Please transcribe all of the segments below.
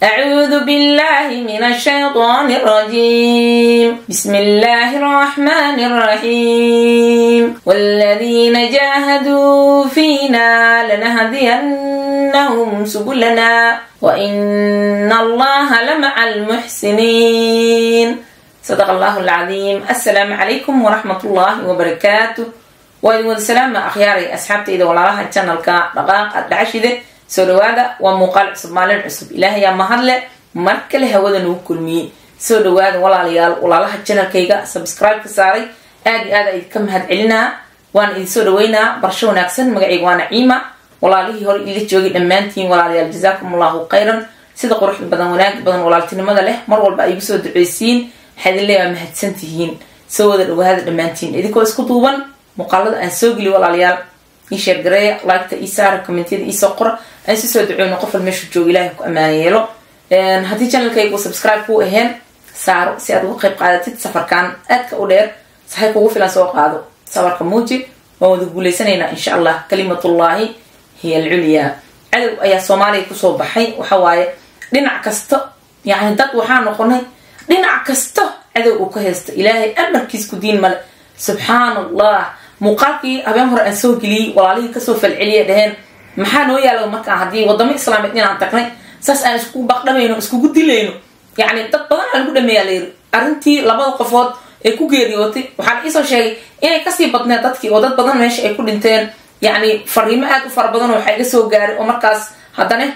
أعوذ بالله من الشيطان الرجيم بسم الله الرحمن الرحيم والذين جاهدوا فينا لنهدينهم سبلنا وإن الله لمع المحسنين صدق الله العظيم السلام عليكم ورحمة الله وبركاته وإذن والسلام أخياري أصحابتي إذا والله channelka dhaqaaq dhacashide soo dhawaada waa muuqaal cusub maalin cusub ilaahayaa mahadle mar kale hawada nagu kulmiyey soo dhawaada walaalayaal walaalaha janalkayga subscribe-ka saaray aada iyo aad idinka mahad celinaa waan idin soo dhaweynaa barsho wanaagsan magacayga waa naciima walaalihii hore ila joogay dhammaantiin walaalayaal jazaakum allahu khayran sida quruxda badan wanaag badan walaaltinimada leh mar walba ay igu soo duceysiin waxaa idin leeyaa mahadsan tihiin soo wada dhawaada dhammaantiin idinkoo isku duuban muuqaalada aan soo geliy walaalayaal ii sheergareeya liketa ii saara commentiyada iisoo qora aan si soo duceyno qofal meeshu jooga ilahay ku ammaan yeelo haddii channelkaygu subscribe kuu aheen saaro si aad uga qayb qaadatid safarkan aadka u dheer sahay kugu filan soo qaado safarka muuji waan wada guuleysanaynaa insha allah kalimatullaahi hiya alculyaa cadow ayaa soomaaliya kusoo baxay waxa waaye dhinac kasta yacni dad waxaa noqonay dhinac kasta cadow uu ka haysta ilaahay amarkiis ku diin male subxaan allah muuqaalkii habeen hore aan soo geliyey walaalihii kasoo falceliya dhaheen maxaa noo yaala markaa haddii wadamo islaameed inaan tagnay saas aan iskugu baqdhamayno iskugu dilayno yacni dad badan aa lagu dhameeyaa layiri arrintii labada qofood ee ku geeriyootay waxaa la iisoo sheegay inay kasii badneed dadkii oo dad badan meesha ay ku dhinteen yacni fariimo aada u fara badan oo waxaa iga soo gaaray oo markaas haddana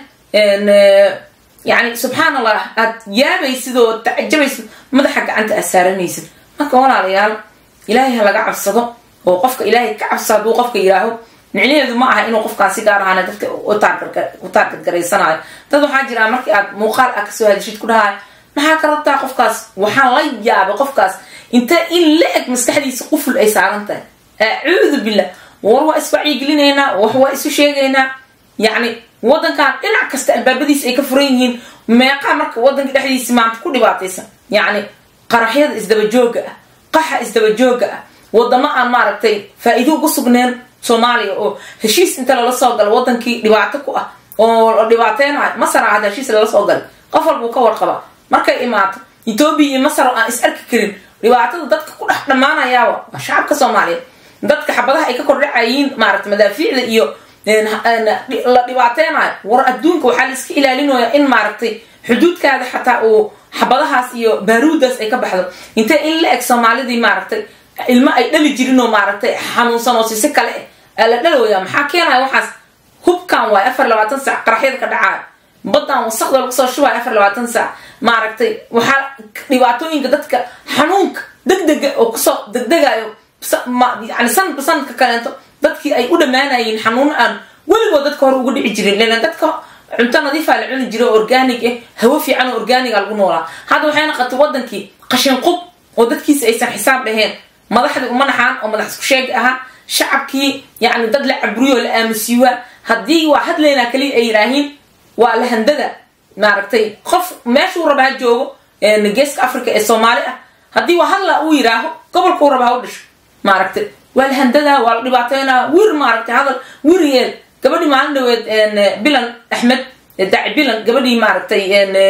yani subxaan allah aad yaabaysid oo tacajabaysid madaxa gacanta aad saaranaysid marka walaalayaal ilaahay ha laga cabsado oo qofka ilaahay ka cabso hadduu qofka yidhaaho micnaheedu ma aha inuu qofkaan si gaar ahaan dadka u taargadgaraysanayo dad waxaa jiraa markii aad muuqaal ah kasoo hadishid ku dhahay maxaa ka rabtaa qofkaas waxaan la yaabay qofkaas inta in la eg maskaxdiisa quful ay saaran tahay acuudu billah war waa iswacyigelinaynaa wax waa isu sheegaynaa yacni wadankan dhinac kasta albaabadiisa ay ka furan yihiin meeqaa marka wadanka dhexdiisi maanta ku dhibaataysan yacni qaraxyada isdabajooga ah qaxa isdabajooga ah wadamo aan maaragtay faa-iido ugu sugneen soomaaliya oo heshiis inta lala soo galo wadankii dhibaato ku ah oo dhibaateynayo masar a hadda heshiis lala soo galay qof walbuu ka warqaba markay imaato etoobiya iyo masar oo aan is arki karin dhibaatada dadka ku dhex dhammaanayaaba waa shacabka soomaaliyeed dadka xabadaha ay ka kordhacayiin maaragtay madaafiicda iyo la dhibaateynayo war adduunka waxaa la iska ilaalinaya in maaragtay xuduudkaada xataa uu xabadahaas iyo baaruudaas ay ka baxdo intee in la eg soomaalidii maaragtay ilmo ay dhali jirin oo maaragtay xanuunsan oo sisi kale ah la dhalooya maxaa keenaya waxaas hubkan waay afar labaatan saac qaraxyada ka dhacaayo badan wasaqda lagu soo shubayo afar labaatan saac maaragtay waxaa dhibaatooyinka dadka xanuunka degdega oo kusoo degdegayo yani sanadba sanadka kaleento dadkii ay u dhammaanayeen xanuun aan weligood dadka hore uga dhici jirin lelan dadka cunto nadiifaa la cuni jira oo organig ah hawo fiican oo organiga lagu noolaa hadda waxay naqatay wadankii qashin qub oo dadkiisa aysan xisaab dhaheen madaxdii uma naxaan oo madax isku sheeg ahaa shacabkii yacni dad la caburiyo oo la aamusiiwaa haddii waa hadlaynaa kaliya ay yidhaahiin waa lahandada maaragtay qof meeshuu raba ha joogo geeska africa ee soomaali ah haddii waa hadla uu yidhaaho gobolkuu raba ha u dhasho maaragtay waa lahandada waa la dhibaateynaa wir maaragtay hadal wir yeel gabadhii maalin dhaweed bilan axmed daci bilan gabadhii maaragtay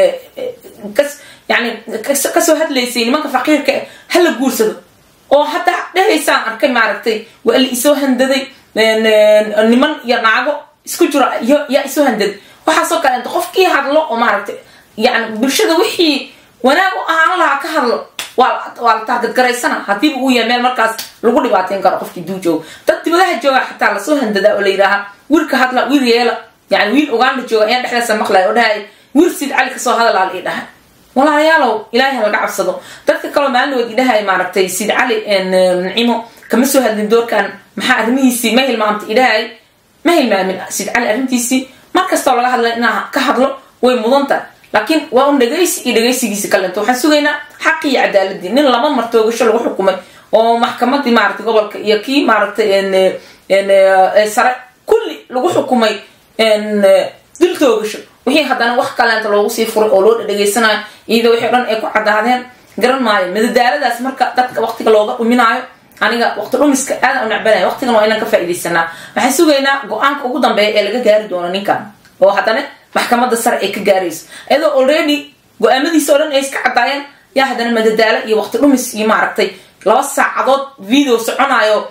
kas yani kasoo hadlaysay nimanka faqiirka hala guursado oo haddaa dhehaysaan arkay maaragtay waa la isoo handaday niman iyo naago isku jiro yaa isoo handaday waxaasoo kale inta qofkii hadlo oo maaragtay yani bulshada wixii wanaag u ahaan lahaa ka hadlo waa la taargadgaraysana hadiiba uu yahay meel markaas lagu dhibaateyn karo qofkii duu joogo dad dibadaha jooga xataa lasoo handadaa oo la yidhaaha wiilka hadla wiil yeela yani wiil uganda jooga ayaan dhexdeesa maqlay oo dhahay wiil sid cali kasoo hadalaa la idhaha walaalayaalow ilaahay ha laga cabsado dadka kaloo maalin dhawood idhahay maaragtay sid cali nacimo kama soo hadlin doorkan maxaa arrimihiisii ma hilmaamta idhahay ma hilmaamin sid cali arrintiisii markastoo laga hadla inaa ka hadlo way mudantahay laakiin waa un dhegaysi iyo dhegaysigiisi kalento waxaan sugaynaa xaqi iyo cadaaladii nin laba martoogasho lagu xukumay oo maxkamadii maaragtay gobolka iyo kii maaragtay sare kulli lagu xukumay dil toogasho wixii haddana wax kaleenta loogu sii furay oo loo dhadhegaysanayo iyadoo wixii o dhan ay ku caddaadeen garan maayo madadaaladaas marka dadka waqtiga looga dhuminaayo aniga waqti dhumiska aadan u necbanaya waqtigan waa inaan ka faaidaysanaa waxaan sugaynaa go-aanka ugu dambeeya ee laga gaari doono ninkan oo haddana maxkamadda sare ay ka gaarayso iyadoo already go-aamadiisa oo dhan ay iska caddaayeen yaa haddana madadaalo iyo waqti dhumis iyo maaragtay laba saacadood video soconayo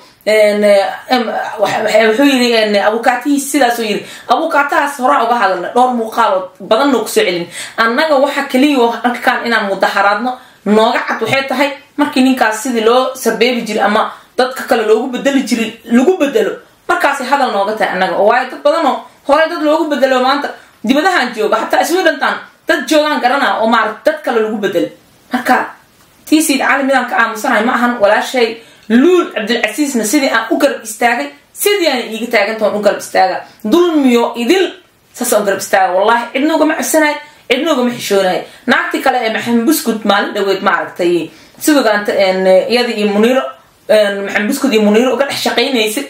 wuxuu yiri abukaatihiis sidaasuu yiri abukaatahaas horaa uga hadalna dhowr muuqaalood badanna kusoo celin annaga waxa keliya halkaan inaan mudaharaadno nooga cad waxay tahay markii ninkaas sidii loo sarbeebi jiray ama dadka kale loogu bedeli jiray lagu bedelo markaasay hadal nooga tahay annaga oo waayo dad badanoo horey dad loogu bedelo maanta dibadahan jooga xataa iswiidhantan dad joogaan garanaa oo maarata dad kale lagu bedelo marka tii siid cali midaan ka aamusanahay ma ahan walaashay luul cabdilcasiisna sidii aan u garab istaagay sidii aan iiga taagantaon u garab istaaga dulmiyo idil saasaan u garab istaaga wallahi cidna ugama cabsanaay cidna ugama xishoonaay naagtii kale ee maxamed buskud maalin dhaweed maaragtay sidogaanta iyada iyo muniiro maxamed buskud iyo muniiro uga dhex shaqaynaysa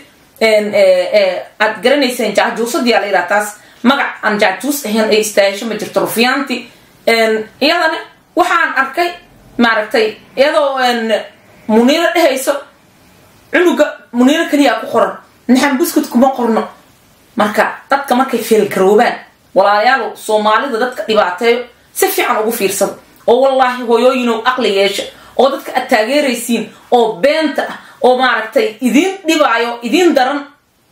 aad garanayseen jaajuusadiyaa la yidhaha taas magac aan jaajuus ahayn ay istaahisho ma jirto rufiyaanti iyadana waxaan arkay maaragtay iyadoo muniiro dhehayso cunuga muniiro keliyaa ku qoran naxan buskud kuma qorno marka dadka markay feelgaroobaan walaalayaalow soomaalida dadka dhibaateeyo si fiican ugu fiirsada oo wallaahi hooyooyinow aqli yeesha oo dadka aad taageeraysiin oo beenta ah oo maaragtay idiin dhibaayo idiin daran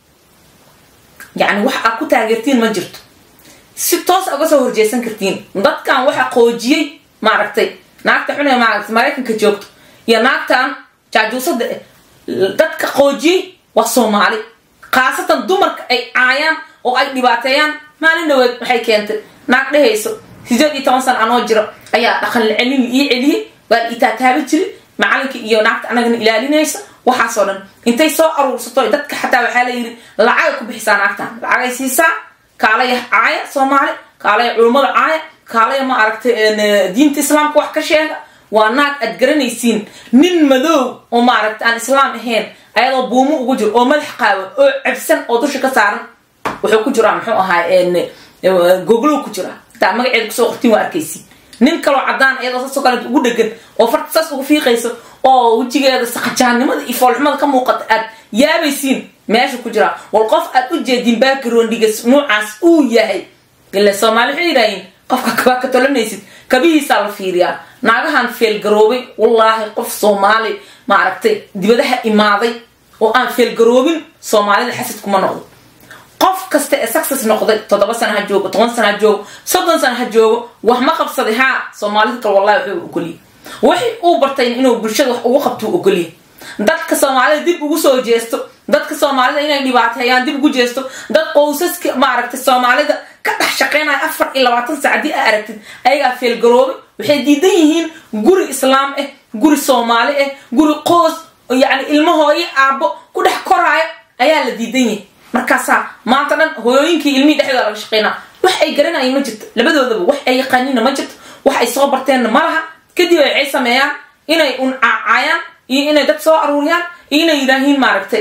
yacni wax aad ku taageertiin ma jirto si toos uga soo horjeesan kartiin dadkan waxa qoojiyey maaragtay naagta xune maaragtay maraykanka joogto iyo naagtan jaajuusada eh dadka qoojiyey waa soomaali khaasatan dumarka ay caayaan oo ay dhibaateeyaan maalin dhaweed waxay keentay naag dhehayso sideed iyo toban sana anoo jiro ayaa dhaqan celin ii celiyey waa la itaataabi jiri macalinka iyo naagta anagana ilaalinaysa waxaasoo dhan intay soo aruursato dadka xataa waxaa la yidhi lacagay ku bixisaa naagtan lacagay siisaa kaalaya caaya soomaali kaalaya culummada caaya kaalaya ma aragtay diinta islaamka wax ka sheega waa naag aad garanaysiin nin madow oo maaragta aan islaam ahayn ayadoo buumo ugu jiro oo madax qaawan oo cabsan oo dusha ka saaran wuxuu ku jiraa muxuu ahaay goglow ku jiraa hataa magaceeda kusoo qortiin waa arkaysiin nin kaloo caddaan iyadoo saasoo kale ugu dhegan oo farta saas ugu fiiqayso oo wejigeeda saqajaannimada iyo foolxumada ka muuqata aad yaabaysiin meesha ku jiraa wal qof aad u jeedin backgroundigas nuucaas uu yahay ila soomaali waxay yidhaahiin qofka kabaa ka tolanaysid kabihiisaa la fiiriyaa naagahan feelgaroobay wallaahi qof soomaali maaragtay dibadaha imaaday oo aan feelgaroobin soomaalida xasad kuma noqdo qof kasta ee success noqday toddoba sana ha joogo toban sana ha joogo soddon sana ha joogo wax ma qabsaday haa soomaalida kale wallahi wuxuu ogoliyay wixii uu bartay inuu bulshada wax ugu qabtuu ogoliyay dadka soomaalida dib ugu soo jeesto dadka soomaalida inay dhibaateeyaan dib ugu jeesto dad qowsaska maaragtay soomaalida ka dhex shaqaynaya afar iyo labaatan sac haddii aa aragtid ayagaa feelgaroobay waxay diidan yihiin guri islaam ah guri soomaali ah guri qoos yacni ilmahooyo aabbo ku dhex koraayo ayaa la diidan yahay markaasaa maanta dhan hooyooyinkii ilmihii dhexdooda laga shaqaynaa wax ay garanayeen ma jirto labadoodaba wax ay yaqaaniinna ma jirto wax ay soo barteenna ma laha kadib waxay sameeyaan inay un caacayaan iyo inay dad soo aruuriyaan iyo inay yidhaahiin maaragtay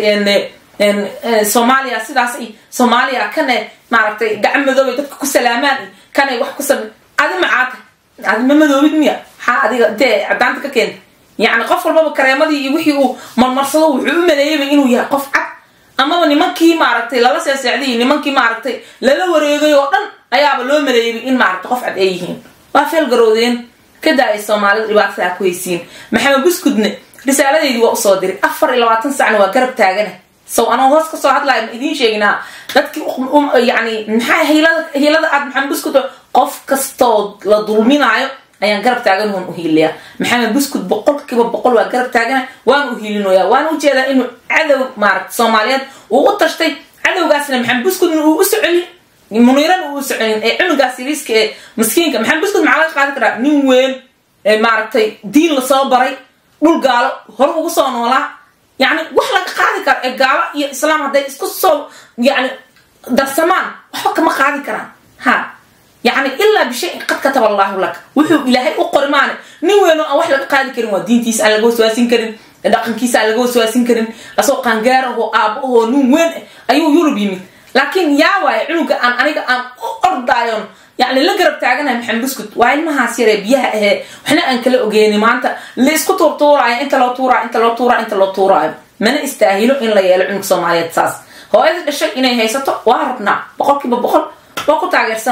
soomaaliya sidaas iyo soomaaliya kane maaragtay gacan madoobay dadka ku salaamaan iyo kanay wax ku same adi macaata adi ma madoobid miya maxaa adiga dee cadaanta ka keenta yacni qof walbaba kareemadii iyo wixii uu marmarsado wuxuu u maleeyaba inuu yahay qof cad amaba nimankii maaragtay lala seesecday iyo nimankii maaragtay lala wareegay oo dhan ayaaba loo maleeyay in maaragtay qof cad ay yihiin waa feelgaroodeen kadaa ay soomaalida dhibaatada ku haysiin maxamed buskudne risaaladeydii waa usoo diray afar iyo labaatan sacna waa garab taagana sow anoo hoos kasoo hadlaya ma idiin sheeginaa dadkii yani maxaa hiilada hiilada aad maxamed buskud qof kastoo la dulminaayo ayaan garab taagan waan uhiiliyaa maxamed buskud boqolkiiba boqol waa garab taagana waan uhiilinoyaa waan ujeedaa inuu cadow maaragta soomaaliyeed uu u tashtay cadowgaasna maxamed buskudna uu u soconin muniirana uu u soconin ee cunugaas yariiska ee maskiinka maxamed buskud maxaa laga qaadi karaa nin weyn ee maaragtay diin lasoo baray dhul gaalo hore ugu soo noolaa yani wax laga qaadi karo ee gaalo iyo islaam hadday isku soo yani darsamaan waxba kama qaadi karaan ha yani ilaa bishayin qad kataba allaahu laka wuxuu ilaahay u qori maane nin weyn oo aan wax laga qaadi karin waa diintiisa aan laga waswaasin karin dhaqankiisa aan laga waswaasin karin asoo qaangaar ahoo aabo ahoo nin weyn ah ayuu yurub yimid laakiin yaa waaye cunuga aan aniga aan u ordaayon yani la garab taaganahay maxamed buskut waa ilmahaas yaree biyaha ahee waxna aan kala ogeyni maanta la isku tuurtuuraayo inta loo tuuraayo inta loo tuuraayo inta loo tuuraayo mana istaahilo in la yeelo cunug soomaaliyeed saas hooyada dhashay inay haysato waa rabnaa boqolkiiba boqol waa ku taageersannahay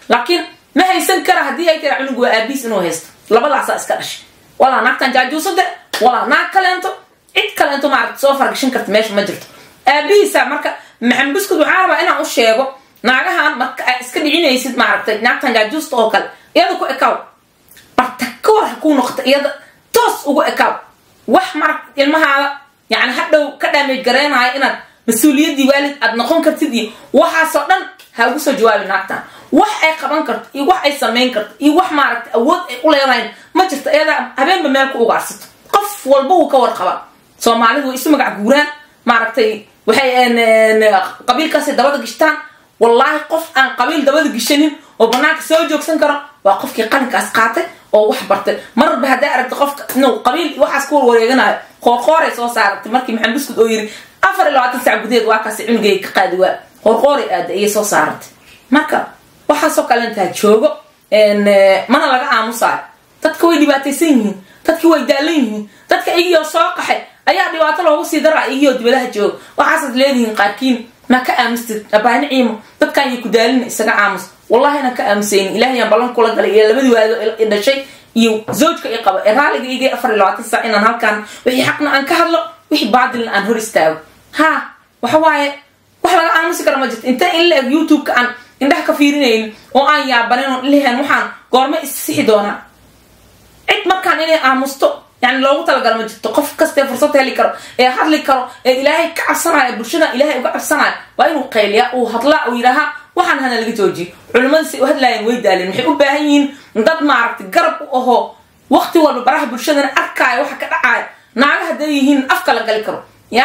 laakiin ma haysan kara haddii ay tira cunug waa aabiis inuu haysto labadaasaa iska dhashay walaa naagtan jaajuusade walaa naag kaleento cid kaleento maaragta soo fargashan karta meesha ma jirto aabihiisa marka maxamed buskud waxaa rabaa inaan u sheego naagahan marka aa iska dhicinaysid maaragtay naagtan jaajuusta oo kale iyada ku ekaaw barta ka war ha kuu noqota iyada toos ugu ekaaw wax marag ilmahaada yani hadhow ka dhaamay gareynayo inaad mas-uuliyaddii waalid aad noqon kartid iyo waxaasoo dhan ha ugu soo jawaabi naagtan wax ay qaban karto iyo wax ay samayn karto iyo wax maaragtay awood ay u leedahayn ma jirto iyadaa habeenba meel ku ugaarsato qof walba wuu ka warqabaa soomaalidu way isu magac guuraan maaragtay waxay qabiilkaasay dabada gishtaan wallaahi qof aan qabiil dabada gishanin oo banaanka soo joogsan karo waa qofkii qalinkaas qaatay oo wax bartay marba hadday aragta qofka inuu qabiil waxaas ku warwareeganayo qoorqooray soo saaratay markii maxamed buskud oo yiri afar iyo labaatan sac gudaheed waa kaasi cunugay ka qaadi waa qoorqooray aada ayay soo saaratay marka waxaasoo kale intaa joogo mana laga aamusaayo dadka way dhibaataysan yihiin dadki way daalan yihiin dadka iyagoo soo qaxay ayaa dhibaato loogu sii daraa iyagoo dibadaha jooga waxaasaad leedihiin qaarkiin ma ka aamustid abaani ciimo dadkan yay ku daalina isaga aamus wallahi inaan ka aamusaynin ilahayaan ballan kula galay iyo labadii waado i dhashay iyo zawjka i qaba ee raaliga igay afar iyo labaatan saac inaan halkaan wixii xaqna aan ka hadlo wixii baadilna aan hor istaago ha waxa waaye wax laga aamusi kara ma jirto inta in la eg youtube-ka aan indhaha ka fiirinaynin oo aan yaabanin oo lehen waxaan goorma issixi doonaa cid markaan inay aamusto yani loogu talagala ma jirto qof kastee fursad heli karo ee hadli karo ee ilaahay ka cabsanaya bulshada ilaahay uga cabsanaya waa inuu qayliya uu hadlaa uu yidhaaha waxaan hana laga joojiyo culimmadiisay u hadlaayeen way daaleen waxay u baahan yihiin dad maaragtay garab u ahoo waqti walba baraha bulshadana arkaayo waxa ka dhacaaya naaga hadday yihiin afka la gali karo ya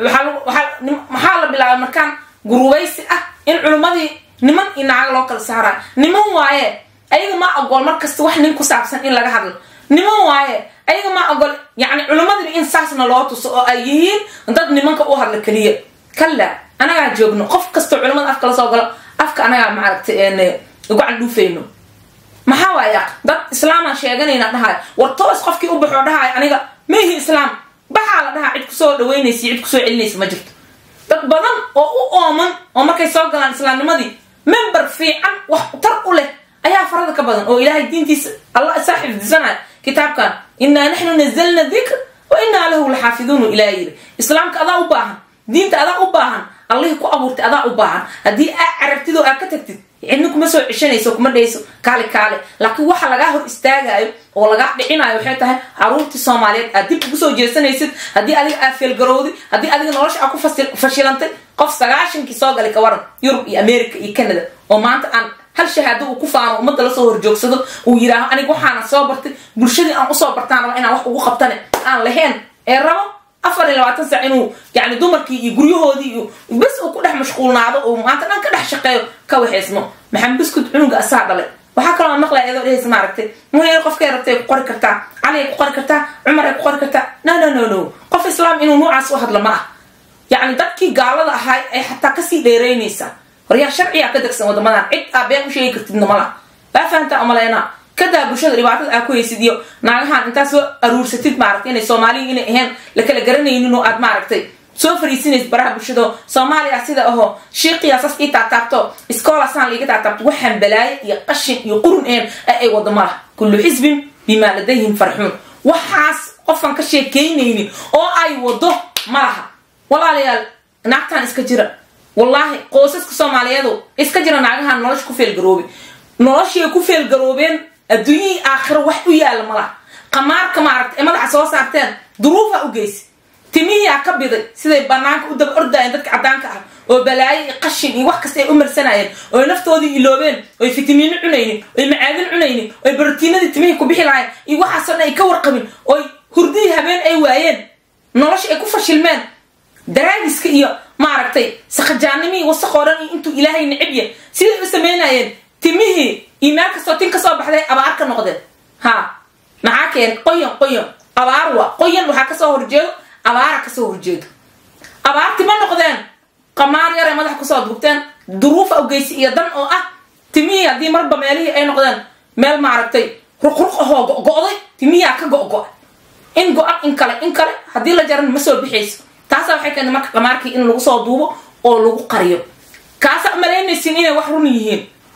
maxaa la bilaabay markaan gurubaysi ah in culimmadii niman iyo naaga loo kala saaraayo niman waaye ayaga maa ogool markasta wax nin ku saabsan in laga hadlo niman waaye ayaga maa ogol yani culimmadiiba in saasna loo tuso oo ay yihiin dad nimanka u hadla keliya kalla anagaa joogno qof kastoo culimmada afka lasoo galo afka anagaa maaragtay gacan dhuufayno maxaa waaya dad islaamaan sheeganayna dhahayo war toos qofkii u baxoo dhahayo aniga maihi islaam baxaa la dhahaa cid kusoo dhaweynaysa cid kusoo celinaysa ma jirto dad badan oo u ooman oo markay soo galaan islaamnimadii member fiican wax tar u leh ayaa farada ka badan oo ilaahay diintiisa allah isaa xifdisanaya kitaabkan inaa naxnu nazalna dikr wa inaa lahu laxaafiduunu ilaa yiri islaamka adaa u baahan diinta adaa u baahan allihii ku abuurtay adaa u baahan haddii aa carabtid oo aa ka tagtid cidna kuma soo ceshanayso kuma dhayso kaali kaale laakiin waxa lagaa hor istaagayo oo lagaa dhicinayo waxay tahay caruurtii soomaaliyeed aad dib ugu soo jeesanaysid haddii adiga aad feelgarowday haddii adiga nolosha aad ku fashilantay qof sagaashankii soo galay ka waran yurub iyo america iyo canada oo maanta aan hal shahaado uu ku faano ummadda lasoo horjoogsado uu yidhaaho aniga waxaana soo bartay bulshadii aan usoo bartaan raba inaan wax ugu qabtane aan lahayn ee rabo afar iyo labaatan sac inuu yani dumarkii iyo guryahoodii iyo bes uu ku dhex mashquulnaado uu maanta dhan ka dhex shaqeeyo ka waxaysmo maxamed buskud cunuga asaa dhalay waxaa kaloo maqlaya iyadoo dhehaysa maaragtay muhayar qofkay rabtay ku qori kartaa cali ay ku qori kartaa cumar ay ku qori kartaa no no no no qof islaam inuu nuucaas u hadlo ma ah yacni dadkii gaalada ahaa ay xataa kasii dheereynaysaa horyaa sharciyaa ka degsan wadamadan cid aa been u sheegi kartidna ma laha baa fahantaa umaleynaa kadaa bulshada dhibaatada aa ku haysid iyo naagahan intaa soo aruursatid maaragtay inay soomaaliya inay ahayn la kala garanaynin oo aad maaragtay soo fariisinaysid baraha bulshada soomaaliya sida ahoo shiiqiya sas ii taataabto iskoolasaan liiga taataabto waxaan balaayo iyo qashin iyo qurun ahayn ay wado ma laha kullu xisbin bimaa ladayhim farxuun waxaas qofaan ka sheekeynaynin oo ay wado ma laha walaalayaal naagtaan iska jira wallaahi qoysaska soomaaliyeedu iska jira naagahan nolosha ku feelgaroobay noloshiay ku feelgaroobeen adduunyihii aakhiro wax u yaalla malaha qamaarka maaragta ee madaxa soo saarteen duruufa u geysa timihiyaa ka biday siday banaanka u daba ordaayeen dadka caddaanka ah oo balaayo iyo qashin iyo wax kasta ay u marsanayeen ooy naftoodii iloobeen oy fitamiino cunaynin oy macaadin cunaynin oy barotiinadii timihii ku bixi lahayen iyo waxaasoo dhan ay ka warqabin oy hurdihii habeen ay waayeen nolosha ay ku fashilmeen daraagiska iyo maaragtay sakajaanimihii wasaqoo dhan iyo intuu ilaahay necib yahay siday u samaynayeen timihii iyo meel kastoo tin ka soo baxday abaar ka noqdeen ha maxaa keen qoyan qoyan abaar waa qoyan waxaa kasoo horjeedo abaara kasoo horjeedo abaarti ma noqdeen qamaar yaray madaxa kusoo dugteen duruufa ugeysi iyo dan oo ah timihii haddii marba meelihii ay noqdeen meel maaragtay ruqruq ahoo go-go'day timihiyaa ka go-go in go-an in kale in kale haddii la jaran ma soo bixayso taasa waxay keentay marka qamaarkii in lagu soo duubo oo lagu qariyo kaasa malaynaysin inay wax run yihiin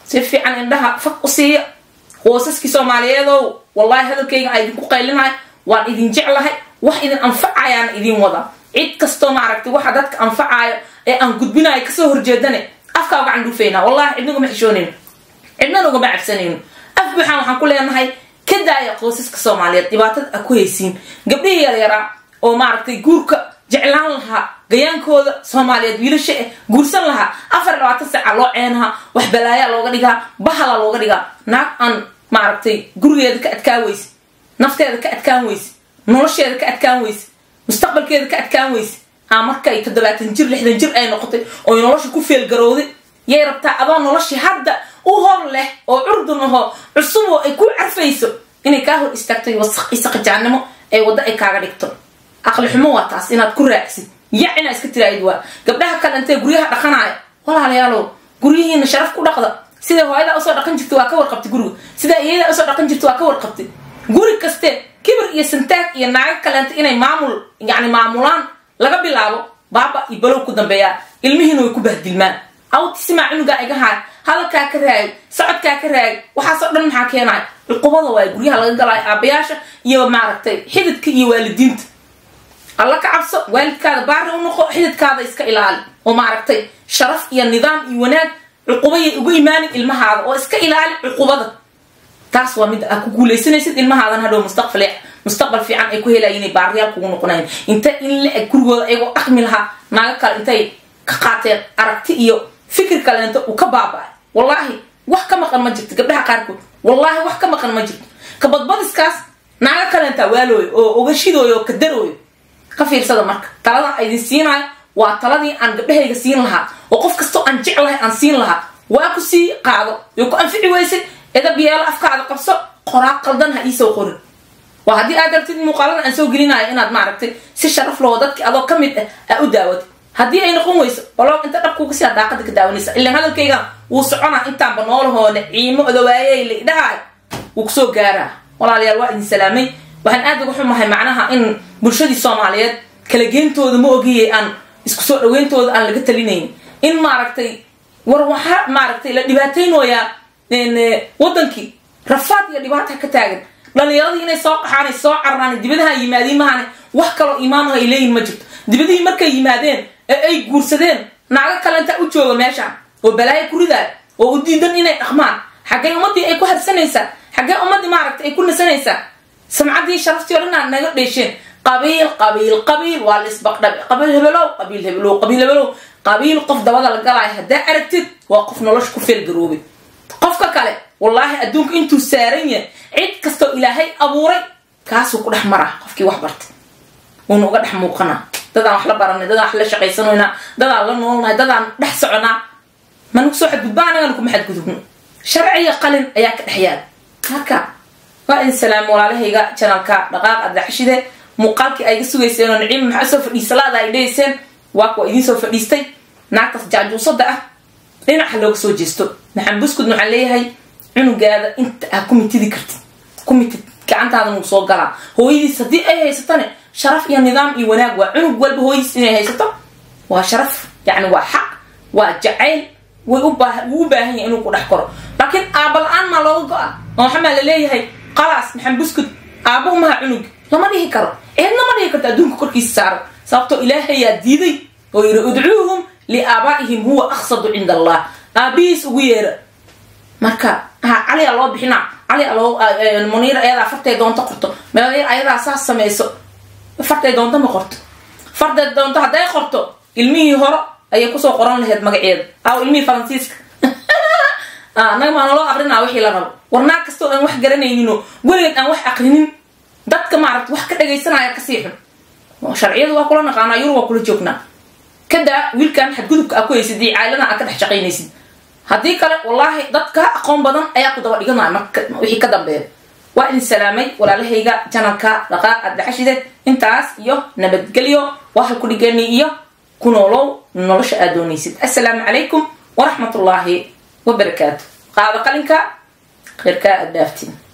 si fiican indhaha fag u siiya hoosaskii soomaaliyeedow wallahi hadalkayga aa idinku qaylinahay waan idin jeclahay wax idin anfacayaana idin wada cid kastoo maaragtay waxa dadka anfacaayo ee aan gudbinayo kasoo horjeedane afkaa uga candhuufayna wallahi cidna ugama xishoonayno cidnana ugama cabsanayno af buuxaan waxaan ku leenahay ka daaya qoysaska soomaaliyeed dhibaatada a ku haysiin gabdhihii yaryaraa oo maaragtay guurka jeclaan lahaa gayaankooda soomaaliyeed wiilasha eh guursan lahaa afar labaatan saaca loo ceenahaa wax balaayaa looga dhigaa bahala looga dhigaa naag aan maaragtay gurigeeda ka adkaan weyse nafteeda ka adkaan weyse nolosheeda ka adkaan weyse mustaqbalkeeda ka adkaan weyse aa markay toddobaatan jir lixdan jir ay noqotay oy nolosha ku feelgarowday yay rabtaa adoo noloshii hadda u hor leh oo curdun ahoo cusub oo ay ku carfayso inay kaa hor istaagto wasaq isaqajaannimo ee waddo ay kaaga dhigto aqli xumo waa taas inaad ku raacsid yac inaa iska tiraayid waa gabdhaha kale intee guryaha dhaqanaaya walaalayaalow guryihiina sharaf ku dhaqda siday hooyadaa usoo dhaqan jirta waa ka warqabtay guriga sidaa iyadaa usoo dhaqan jirta waa ka warqabtay guri kaste kibir iyo santaag iyo naago kaleenta inay maamul yani maamulaan laga bilaabo baaba iyo balow ku dambeeyaa ilmihiina way ku bahdilmaan awtisimaa cunugaa iga haay hadalkaa ka raagay socodkaa ka raagay waxaasoo dhan maxaa keenaya cuqubada waay guryaha laga galaayo aabayaasha iyo maaragtay xididka iyo waalidiinta alla ka cabso waalidkaada baari u noqo xididkaada iska ilaali oo maaragtay sharaf iyo nidaam iyo wanaag cuqubayay ugu imaanin ilmahaada oo iska ilaali cuqubada taas waa mid aad ku guulaysanaysid ilmahaadan hadhow mustaqbal mustaqbal fiican ay ku helayin inay baariyaal kugu noqonayn inta in la eg gurigooda ayagoo dhaqmi lahaa naago kale intay ka qaateen aragti iyo fikir kaleento uu ka baaba-ay wallaahi wax ka maqan ma jirto gabdhaha qaarkood wallaahi wax ka maqan ma jirto kabadbadiskaas naago kaleentaa waalooyo oo ogashidooyo oo kadarooyo ka fiirsada marka taladan a idin siinaayo waa taladii aan gabdhahayga siin lahaa oo qof kastoo aan jeclahay aan siin lahaa waa ku sii qaado yo ku anfici weysay edab yeelo afkaada qabso qoraa qaldan ha iisoo qorin waa haddii aad rabtid muuqaalada aan soo gelinayo inaad maaragtay si sharaf loo dadki adoo ka mid ah aa u daawatid haddii ay noqon weyso balo inta dhabkuuga sidaa daaqada ka daawanaysa ilaan hadalkayga wuu soconaa intaanba noolahoone ciimo odawaayey la idhahay wuu kusoo gaaraa walaalayaal waa idin salaamay waxaan aad uga xumahay macnaha in bulshadii soomaaliyeed kala geentooda ma ogiyey aan isku soo dhaweyntooda aan laga talinayn in maaragtay war waxaa maaragtay la dhibaataynooyaa wadankii rafaad iyo dhibaata ka taagan dhalinyaradii inay soo qaxaan soo cararaan dibadaha yimaadiin mahane wax kaloo iimaanaho ay leeyihin ma jirto dibadihii markay yimaadeen ee ay guursadeen naago kalenta u jooga meeshaan oo balaayo ku ridaaya oo u diidan inay dhaqmaan xaggee ummadii ay ku harsanaysaa xaggee ummadii maaragtay ay ku nasanaysaa samcaddii sharaftii o dhan aad naga dheesheen qabiil qabiil qabiil waa la isbaqdhabe qabiil hebelow qabiil hebelow qabiil hebelow qabiil qof dabada la galaayo haddaa aragtid waa qof nolosha ku feelgaroobay qofka kale wallaahi adduunka intuu saaran yahay cid kastoo ilaahay abuuray kaasuu ku dhex maraa qofkii wax bartay wuuna uga dhex muuqanaa dadaan wax la baranay dadaan wax la shaqaysanoynaa dadaan la noolnahay dadaan dhex soconaa managu soo xadgudba anagana kuma xadgudubno sharciga qalin ayaa ka dhex yaala marka waa idin salaamo walaalahayga janalka dhaqaaq addaxashide muuqaalkii ayga sugayseen oo niciima maxaa soo fadhiisalaada ay dhehayseen waa kuwa idiin soo fadhiistay naagtaas jaajuusada ah dhinaca looga soo jeesto maxaan buskud waxaan leeyahay cunugaada inta aa ku mitidi kartid ku mitid gacantaadan wuu soo galaa hooyadiis haddii ay haysatane sharaf iyo nidaam iyo wanaag waa cunug walba hooyadiis inay haysato waa sharaf yacni waa xaq waa jacayl way u baa wuu u baahan yahay inuu ku dhex koro laakiin aaba la-aan maa looga go-a oo waxamaa la leeyahay qalaas maxaan buskud aaba umaha cunug lama dhihi karo eedna ma dhihi karto adduunka korkiisa saaro sababtoo ilaahayaa diiday oo yidhi udcuuhum liaabaa'ihim huwa aqsadu cinda allah aabihiis ugu yeera marka ha caliyaa loo bixinaa caliyaa loo muniir ayadaa fartay doonto qorto meel ayadaa saas samayso fartay doonto ma qorto fartay doonto hadday qorto ilmihii horo ayay kusoo qoran lahayd magaceeda aw ilmihii faransiiska naga maa naloo aqrinaa wixii la rabo war naag kastoo aan wax garanayninoo weligeed aan wax aqrinin dadka maaragta wax ka dhagaysanaya kasii xun sharciyadu waa kula naqaanaa yurub waa kula joognaa kadaa wiilkan xadgudubka aa ku haysid iyo caailadan aa ka dhex shaqaynaysid haddii kale wallaahi dad ka aqoon badan ayaa ku daba dhiganaya marka wixii ka dambeeya waa idin salaamay walaalahayga janalka dhaqaaq addaxashide intaas iyo nabadgelyo waa halku dhigani iyo ku noolow nolosha aad doonaysid assalaamu calaykum waraxmat ullaahi wabarakaatu qaada qalinka kheyrkaa aad dhaaftiin